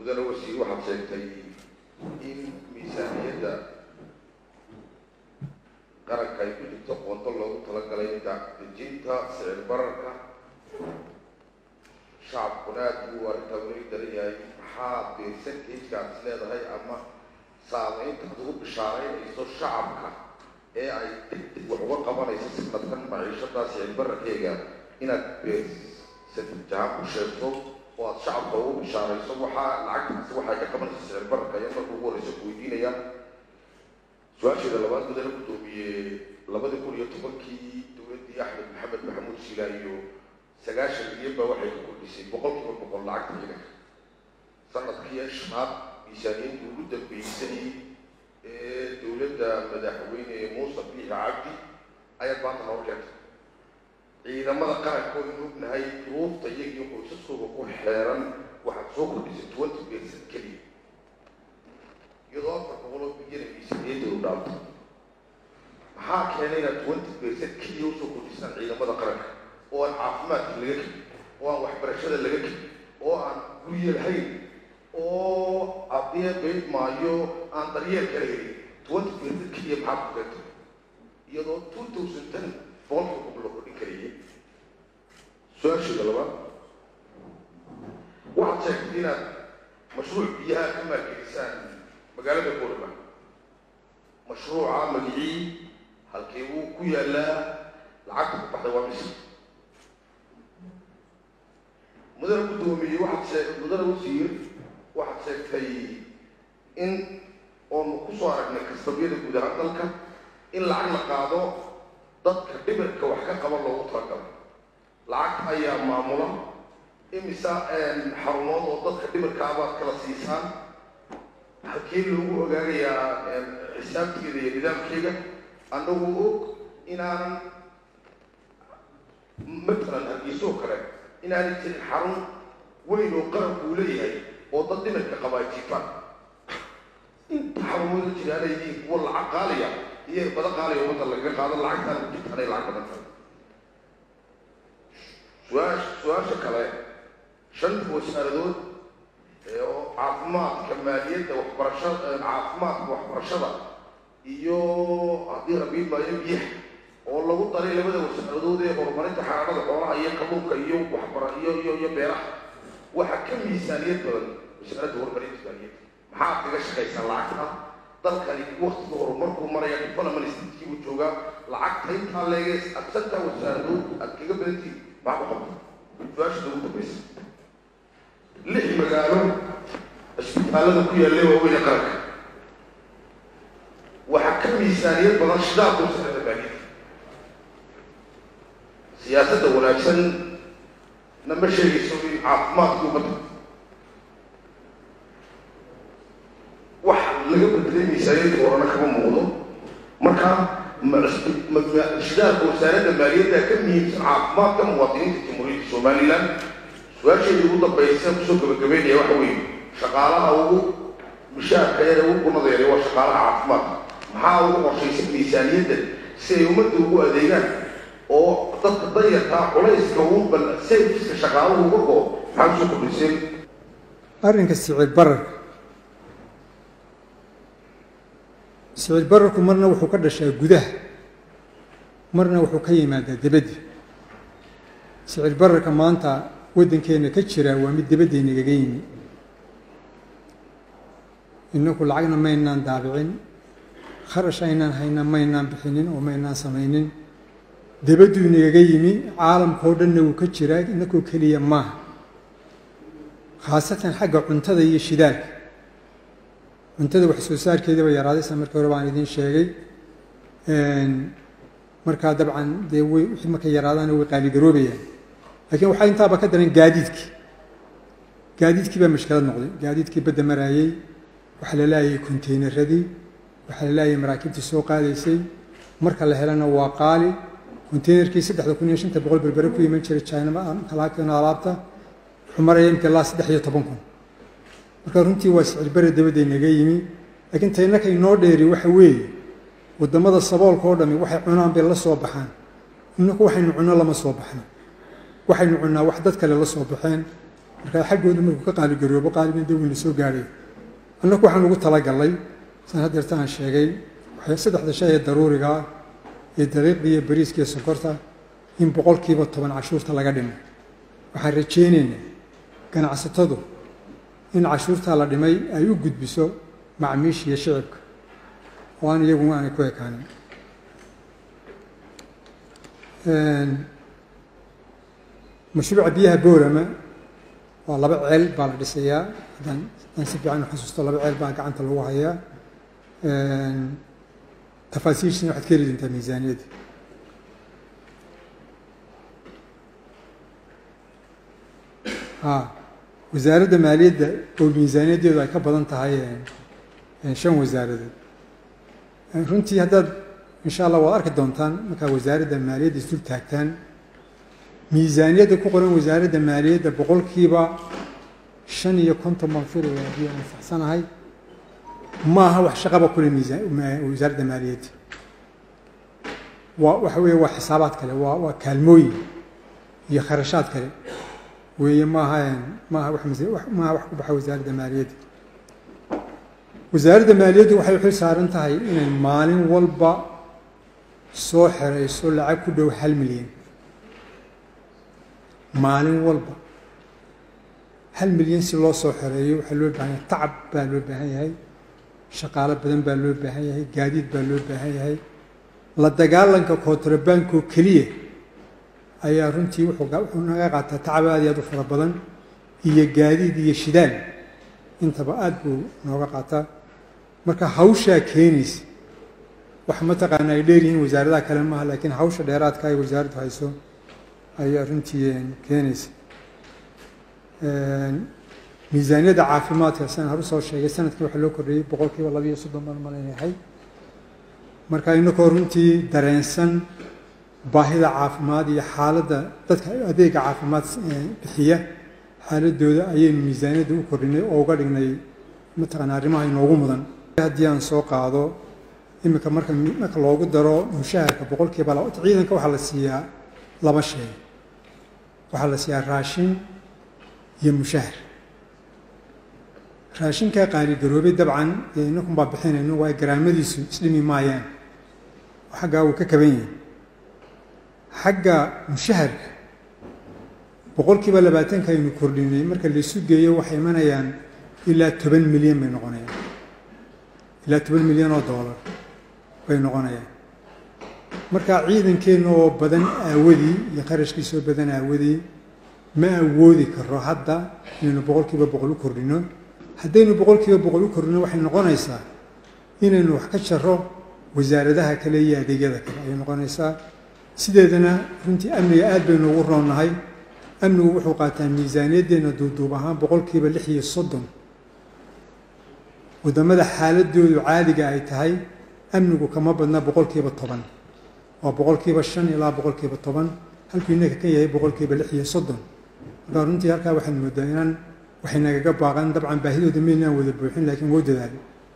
mudane wasiir waxaad sheegtay in miisaaniyadda qaranka ay ku jirto qoonto loogu talagalay dejinta sicir bararka shacabkuna aad buu arrintaa weli daran yahay maxaa percentageka aad is leedahay ama saameynta aad ugu bishaaraynayso shacabka ee ay degdeg wax uga qabanayso sanadkan maciishada sicir bararkeega inaad percentage ahaan ku sheegto oo aad shacabka ugu bishaarayso waxaa lacagtaasi waxay ka qabanaysa sicir bararka ayaa marka ugu horeysa ku weydiinaya su-aasheeda labaad mudane guddoomiyey labadii kun iyo tobankii dowladdii axmed maxamed maxamuud shila iyo sagaashan milyan baa waxay ka kordhisay boqol kiiba boqol lacagta ciidanka sanadkii shanaad miisaaniyadii ugu dambeysay ee dowladda madaxweyne muuse biixi cabdi ayaad maanta noo keentay ciidamada qaranka oo inu ognahay duruufta iyagiyo qoysaskooda ku xeeran waxaad soo kordhisay twenty percent keliya iyadoo afar boqol oo bilyana miisaaniyadda u dhaafto maxaa keenay inaad twenty percent keliya usoo kordhisaan ciidamada qaranka oo aan caafimaadka laga kelin oo aan waxbarashada laga kelin oo aan gurye lahayn oo adee bayd maayo aan daryeel kala helin twenty percent keliya maxaa ku keentay iyadoo two thousand ten boqolkiiba boqol loo kordhin karayay su-aasheeda labaad waxaad sheegtay inaad mashruuc biyaha ka maalgelisaan magaalada boorama mashruuca magicii halkii wuu ku yaalaa lacagta ku baxday waa mise mudane guddoomiye waxaad sheeg mudane wasiir waxaad sheegtay in oonu kusoo aragnay kastabiyada guud ahaan dalka in lacag la qaado dadka dhibirka wax ka qaba loogu talagalo lacagta ayaa maamula imisa xarumood oo dadka dhibirka abaad kala siisaan halkee loogu ogaagayaa xisaabteeda iyo nidaamkeega annagu og inaanan matalan hargeysoo kale inaanay jirin xarun weyn oo qaranku uu leeyahay oo dad dhimirka qaba ay jiifaan inta xarumooda jiraana yihiin kuwa lacag qaaliya iyo irbada qaaliya ummadda lagaga qaado lacagtaan ku jirtaanay lacag badan tahay su-aash su-aasha kale shanta wasaaradood oo caafimaadka maaliyadda waxbarashada caafimaadka waxbarashada iyo haddii rabiid maayo biyaha oo lagu daray labada wasaaradood ee horumarinta xanaanada xoolaha iyo kalluunka iyo waxbara iyo iyo iyo beeraha waxaa ka miisaaniyad badan wasaaradda horumarinta maaliyadda maxaad kaga shaqaysaa lacagta dalkani waktiga horumarkuu maraya development statekiibuu joogaa lacagta intaa leege absanta wasaaradood aad kaga badantihin maxaa ku qabta su-aasha ugu dambaysa lix magaalo isbitaalada ku yaallay waaweyne qaranka waxaa ka miisaaniyad badan shidaalka wasaaradda maaliyadda siyaasadda wanaagsan nama sheegayso in caafimaadka ummadda wax laga bedelay miisaaniyadda horena kama muuqdo marka shidaalka wasaaradda maaliyadda ka muhiimsan caafimaadka muwaadiniinta jamhuuriyadda somalilan su-aasheedii ugu dambaysa kusoo gabagabeynaya waxa weeye shaqaalaha ugu mishaarka yare ugu gunada yare waa shaqaalaha caafimaadka maxaa ugu qorshaysan miisaaniyadda si ay ummadda ugu adeegaan oo dadka dayartaa culayska ugu bal serviska shaqaaluhu uga go maxaa usoo kordhiseen arrinka sicir bararka sicir bararku marna wuxuu ka dhashaa gudaha marna wuxuu ka yimaadaa debadda sicir bararka maanta waddankeena ka jira waa mid debaddeenagaga yimi inaku lacagna maynaan daabicin kharash aynaan hayna maynaan bixinin oo maynaan samaynin debadduu inagaga yimi caalamkao dhanna wuu ka jiraa inakoo keliya maaha khaasatan xagga cuntada iyo shidaalka cuntada wax soo saarkeedaba yaraadaysa markii hore baan idiin sheegay markaa dabcan dee way wixii markay yaraadaana way qaaligaroobayaan laakiin waxaa intaaba ka daran gaadiidkii gaadiidkii baa mashkilad noqday gaadiidkii badda maraayey waxaa la laayay konteynaradii waxaa la laayay maraakiibtii soo qaadaysay marka la helana waa qaali konteynerkii saddexda kun iyo shanta boqol berbere ku iman jiray china kalaa keeno alaabta wuxuu maraya imka ilaa saddex iyo toban kun marka runtii waa sicir bare dabadda inaga yimi laakiin taynaka inoo dheeri waxa weeye waddamada saboolka oo dhami waxay cunaan bay la soo baxaan inaku waxaynu cunno lama soo baxno waxaynu cunnaa wax dad kale la soo baxeen markaa xaggooda markuu ka qaaligaroobo qaaliban dee weyna soo gaadhay annaku waxaan ugu talagalnay san haddeerta aan sheegay saddexda shay ee daruuriga ah ee daqiiqda iyo bariiska iyo sonkorta in boqolkiiba toban cashuurta laga dhimo waxaan rajaynaynaa ganacsatadu in cashuurtaa la dhimay ay u gudbiso macmiisha iyo shicibka oo aan iyaguna aanay ku ekaanin mashruuca biyaha boorama waa laba ceel baa la dhisayaa haddaan haddaan si fiican u xasuusto laba ceel baa gacanta lagu hayaa tafaasiishina waxaad ka heli doontaa miisaaniyadda ha wasaaradda maaliyadda oo miisaaniyaddeedu ay ka badan tahay shan wasaaradood runtii haddaad insha allah waad arki doontaan markaa wasaaradda maaliyadda isdul taagtaan miisaaniyadda ku qoran wasaaradda maaliyadda boqolkiiba shan iyo konton baan filaya haddii aan saxsanahay ma aha wax shaqaba kule miisaan wasaaradda maaliyadda waa waxa weeye waa xisaabaad kale waa waa kaalmooyin iyo kharashaad kale weeye maaha maaha wax maaha wax ku baxa wasaaradda maaliyadda wasaaradda maaliyaddu waxay xil saaran tahay inay maalin walba soo xerayso lacag ku dhow hal milyan maalin walba hal milyan si loo soo xereeyo waxaa loo baahan yahay tacab baa loo baahan yahay shaqaalo badan baa loo baahan yahay gaadiid baa loo baahan yahay la dagaalanka kontrabaankoo keliya ayaa runtii wuxuu naga qaataa tacab aad iyo aad u fara badan iyo gaadiid iyo shidaal intaba aad buu nooga qaataa marka hawshaa keenaysa wax mataqaana ay dheeryihiin wasaaradaha kale maaha laakiin hawsha dheeraadka ay wasaaraddu hayso ayaa runtii keenaysa miisaaniyadda caafimaadka siaan haru soo sheegay sanadkii waxaa loo kordhiyey boqolkiiba labiiyo soddon baan malaynahay marka inakoo runtii dareensan baahida caafimaad iyo xaaladda dadka adeega caafimaad bixiya xaaladooda ayaynu miisaaniyadda u kordhinay oo uga dhignay mataqaana arrimaha inoogu mudan haddii aan soo qaado iminka marka marka loogu daro mushaharka boqolkiiba laba ciidanka waxaa la siiyaa laba shay waxaa la siiyaa raashin iyo mushahar raashinkaa qaaligaroobay dabcan dee inakun baa bixinayno waayo garaamadiisu isdhimi maayaan oo xaggaa uu ka kaban yahay xagga mushaharka boqolkiiba labaatanka aynu kordhinay marka laisu geeyo waxay imanayaan ilaa toban milyan bay noqonayaan ilaa toban milyan oo doolar bay noqonayaan marka ciidankeenna oo badan aawadii iyo qarashkiisa oo badan aawadii ma awoodi karo hadda inaynu boqolkiiba boqol u kordhino haddaynu boqolkiiba boqol u kordhino waxay noqonaysaa inaynu wax ka jaro wasaaradaha kale iyo adeegyada kale ayay noqonaysaa sideedana runtii amniga aad baynu ugu roonnahay amnigu wuxuu qaataa miisaaniyaddeenna duuduub ahaan boqolkiiba lix iyo soddon waddamada xaaladoodu caadiga ay tahay amnigu kama badna boqolkiiba toban waa boqolkiiba shan ilaa boqolkiiba toban halkuu inaka ka yahay boqolkiiba lix iyo soddon markaa runtii halkaa waxaad moodaa inaan waxay nagaga baaqan dabcan baahidooda maynaan wada buuxin laakiin woo dadaalo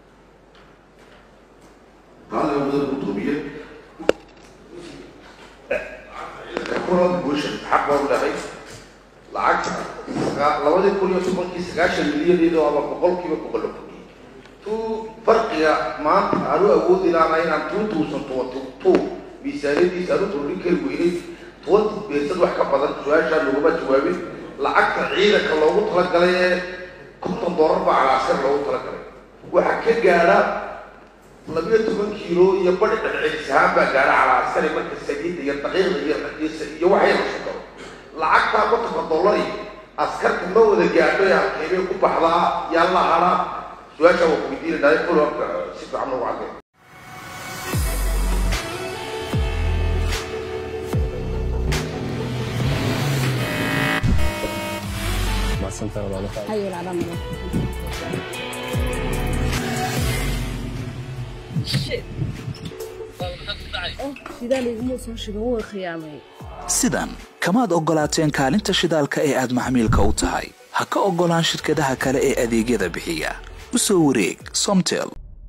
xaq baan dhahay lacagta labadii kun iyo tobankii sagaashan milyan iyadoo ama boqolkiiba boqol la kordhiyey tuu farqiga maanta aanu awoodi laana inaan two thousand twenty two miisaaniyadiisa aanu kordhin kari weynay twenty beesad wax ka badan su-aashaa laguma jawaabin lacagta ciidanka loogu talagalay ee konton doolar baa calaaskar loogu talagalay waxaa ka gaadha labiyo toban kiilo iyo badi dhadcelis ahaan baa gaadha calaaskari marka saliidda iyo daqiiqda iyo iyo waxay la sukaro lacagtaa kontonka dollari askarka ma wada gaadho ee halkeebay ku baxdaa yaa la hadhaa su-aashaa waa kuweydiinaynaay follow-upka si fiican noogu caddeyn sidan kamaad oggolaateen kaalinta shidaalka ee aad maxmiilka u tahay ha ka oggolaan shirkadaha kale ee adeegyada bixiya u soo wareeg somtel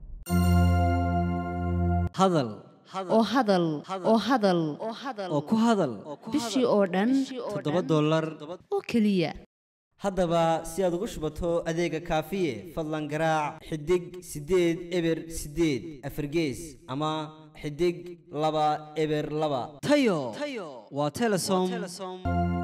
hadal oo hadal oo hadal oo ku hadal bishii oo dhan toddoba dollar oo keliya haddaba si aad ugu shubato adeega kaafiye fadlan garaac xidig siddeed eber siddeed afargees ama xidig laba eber laba tayo waa telesom